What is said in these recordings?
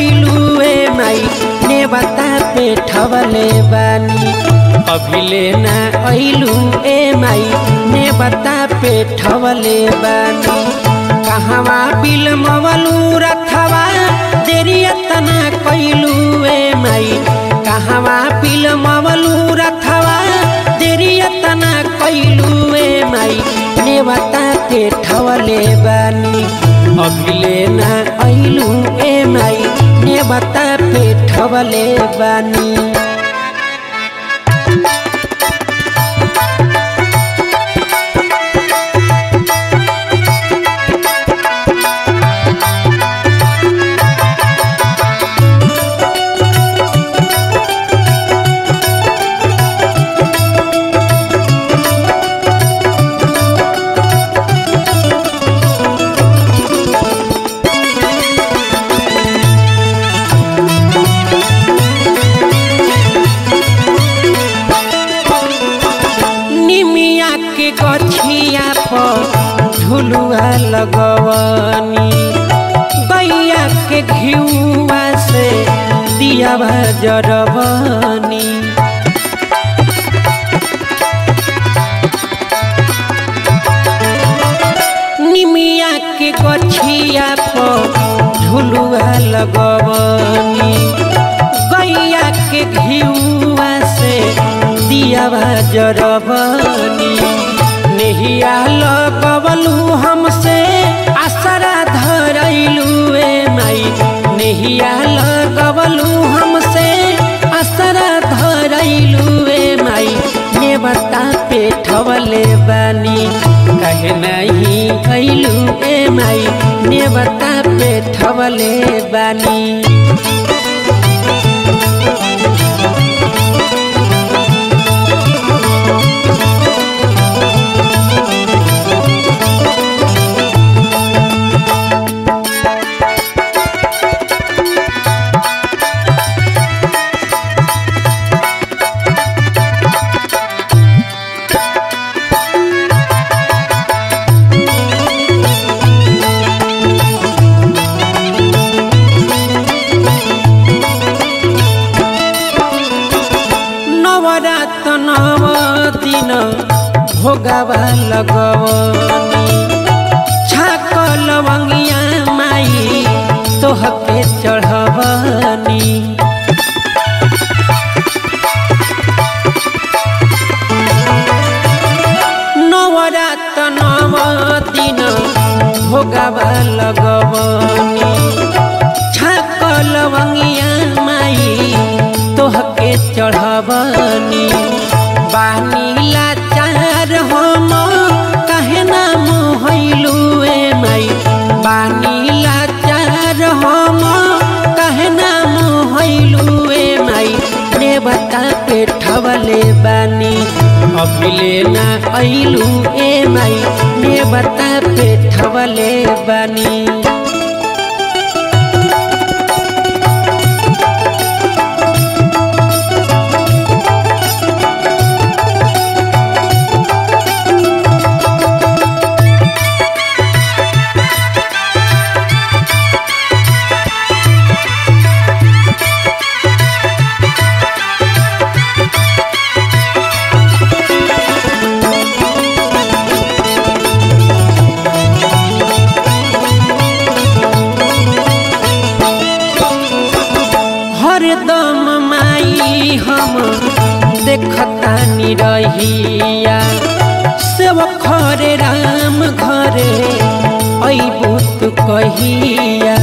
कैलू ए माई नेवता पे ठवले बानी अभिले ना ऐलू ए माई नेवता पे ठवले बानी कहवा बिलमवलू रथवा देरिया तना कैलू ए माई कहवा बिलमवलू रथवा देरिया तना कैलू ए माई नेवता पे ठवले बानी अभिले ना ऐलू ए माई नेवता पे ठवले बानी निमिया के गछिया पर झुलुआ लगवनी गैया के घिउआ से दियावा जरबनी निमिया के गछिया पर झुलुआ लगवनी गैया के घिउआ से दियावा जरबनी नेहिया लगवलू हमसे आसरा धरैलू ए माई नेहिया लगवलू हमसे आसरा धरैलू ए माई नेवता पे ठवले बानी कहे नहीं कैलू ए माई नेवता पे ठवले बानी नवरात नव दिन भोगावा लगवनी छाक लवंगिया माई तोहके चढ़वनी नवरात नव दिन भोगावा लगवनी छाक लवंगिया माई तोहके चढ़वनी बानीला चार हम कहे ना मोहलू ए माई बानीला चार हम कहे ना मोहलू ए माई नेवता पे ठवले बानी अभिले ना ऐलू ए माई नेवता पे ठवले बानी हरदम माई हम देखतानी रहिया सेव खरे राम घरे अबू तू कहिया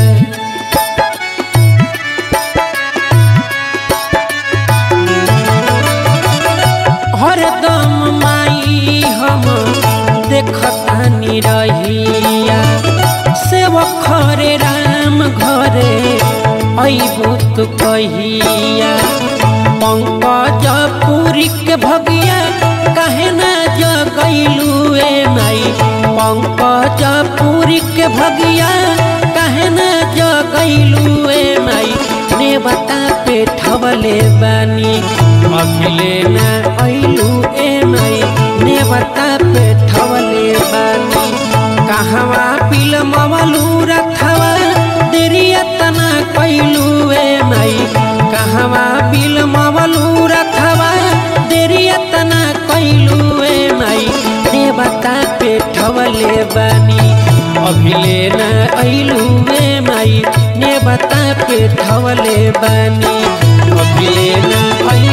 हरदम माई हम देखतानी रहिया सेव खरे राम घरे अबू तू कहिया पंकज पुरी के भगिया कहे ना जगैलू ए माई पंकज पुरी के भगिया कहे ना जगैलू ए माई नेवता पे ठवले बानी अखिले ना ऐलू ए माई नेवता पे ठवले बानी कहवा पिल मवलू रथवा देरिया तना कैलू बानी अभिले न अइलू वे माई ने बता पे ठवले बानी अभिले न अइलू